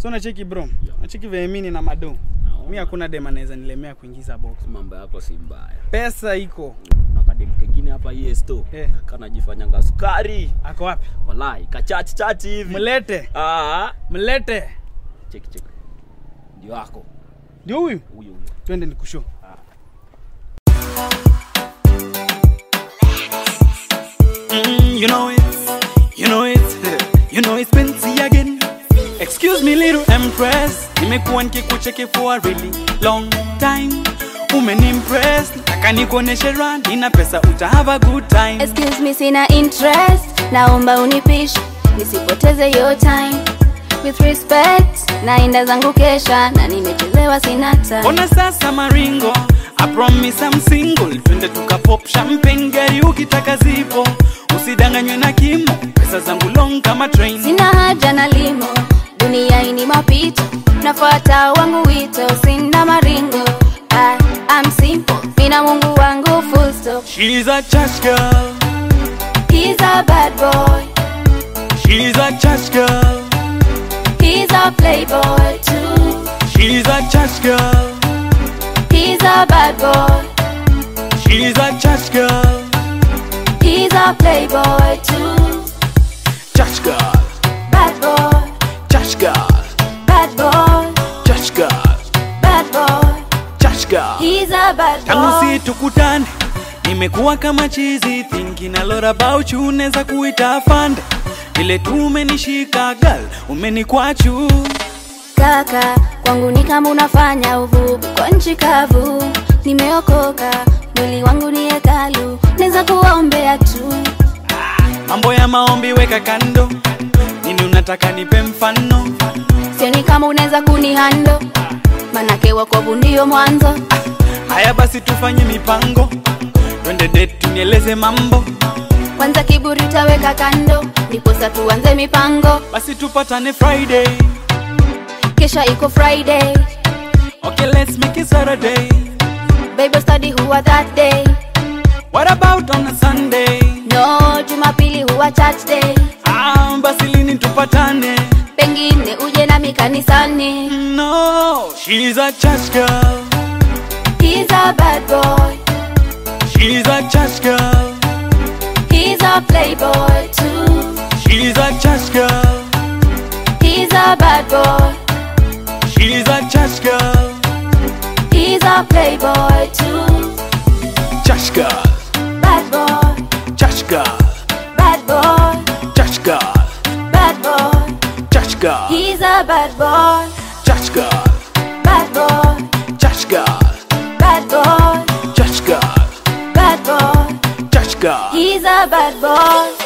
so nacheki bro nacheki veemini na mado mi hakuna dem anaweza nilemea kuingiza box mambo yako si mbaya pesa iko kuna kademu kengine hapa yesto Eh. kanajifanyanga sukari ako wapi walai kachati chati hivi mlete Ah, mlete cheki cheki ndio wako ndio huyu huyo huyo twende nikusho Mm, you know it, you know it, you know it's Benzi again. Excuse me little empress, nimekuwa nikikucheki for a really long time. Umenimpress, nataka nikuoneshe run, nina pesa uta have a good time. Excuse me, sina interest, naomba unipishe nisipoteze your time. With respect, naenda zangu kesha na nimechelewa, sina time. Ona sasa maringo, I promise I'm single. Twende tuka pop champagne, gari ukitaka zipo, usidanganywe na kimo, pesa zangu long kama train. Sina haja na limo, dunia ini mapito, nafuata wangu wito, sina maringo. I am simple, mina Mungu wangu full stop. She's a church girl, He's a bad boy, she's a church girl, he's a playboy too. she's a church girl, He's a bad boy, she's a church girl, he's a playboy too. church girl, Bad boy, church girl, bad boy, church girl, bad boy. church girl. He's a bad tangu boy. si tukutane nimekuwa kama chizi thinking a lot about you neza kuita afande vile tu umenishika gal umenikwachu Kaka, kwangu ni kama unafanya uvuvi kwa nchi kavu. Nimeokoka, mwili wangu ni hekalu, naweza kuwaombea tu. mambo ya maombi weka kando nini unataka nipe mfano Sioni kama unaweza kunihando, manake wakovu ndio mwanzo. haya basi tufanye mipango twende date tunieleze mambo Kwanza kiburi taweka kando, ndiposa tuanze mipango. basi tupatane friday Kesha iko Friday, okay let's make it saturday Bible study huwa that day. what about on a sunday No, Jumapili huwa church day. ah, basi lini tupatane Pengine uje nami kanisani. no she's a church girl He's a bad boy. she's a church girl He's a playboy too. she's a church girl He's a bad boy. she's a church girl He's a playboy too. church girl Bad boy. church girl Bad boy. church girl Bad boy. church girl He's a bad boy. church girl Bad boy. church girl Bad boy. church girl Bad boy. church girl He's a bad boy.